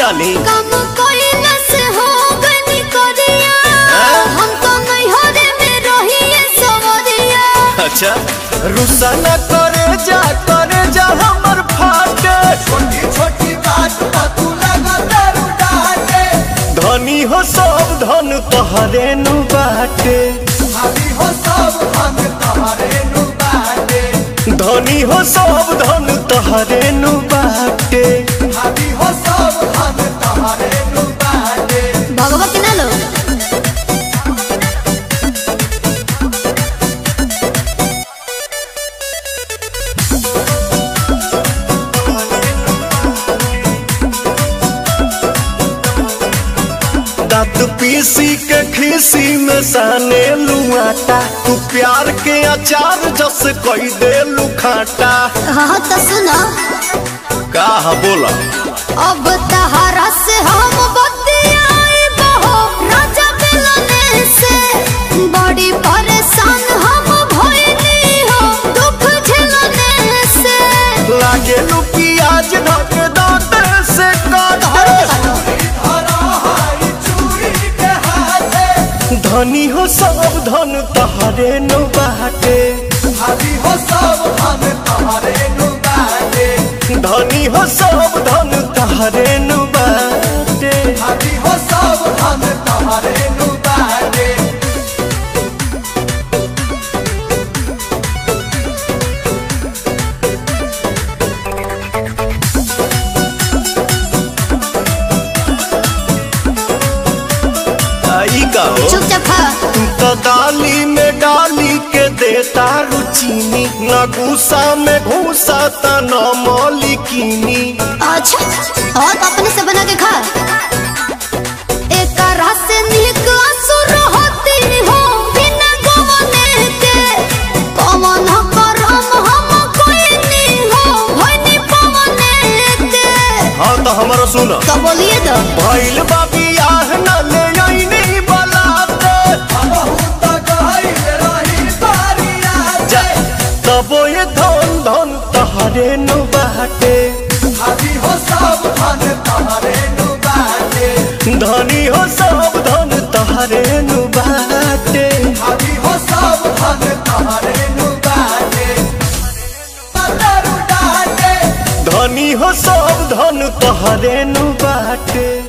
डाली कम कोइला से हो गनी करिया हाँ? हम तो नैहरे में रहिए सवरिया अच्छा रुसा न करे जा करे जा हमर फाटे छोटी छोटी बात पर तू लगा दारू डाटे धनी हो सब धन तोहरे नु बाटे भाभी हो सब हम तोहरे नु बाटे धनी हो सब धन तोहरे नु बाटे भाभी हो सब हम तोहरे नु बाटे भगवती ना लो दांत पीसी के खीसी में साने लुआटा तू प्यार के अचार जस कोई दे लुखाटा हाँ तो सुना का बोला अब तहारा से हम बतियाई बहो राजा मिलने से बड़ी परेशान हम भइली हो दुख झेलने से लागे लू प्याज ढक दांत से काटे धरा हाई चूड़ी के हाथे धनी हो सब धन तोहरे नु बाटे भाभी हो सब हम तोहरे नु बाटे धनी हो सब धन तोहरे नु बाटे भाभी हो सब हम तोहरे नु बाटे आई का हो चुपचाप खा तू तो दाली में डाली के देता रुचीनी न गुस्सा में घूसा त न मौलिकीनी अच्छा और अपने से बना के खा एक रस से नीक असुर होती हो बिना गवने के पवन करम हम कोई नहीं हो भनी पवने के हाँ तो हमारा सुन तो बोलिए तो भइल बाबी आह न ले आईनी बलाते बहुत गहिल रही बारिया जा तबो ये धन धन तहरे नु बाटे भाभी हो सब धन तोहरे नु बाटे धनी हो सब धन तहरे नु बाटे भाभी हो सब धन तोहरे नु बाटे दारू डाटे धनी हो सब धन तहरे नु बाटे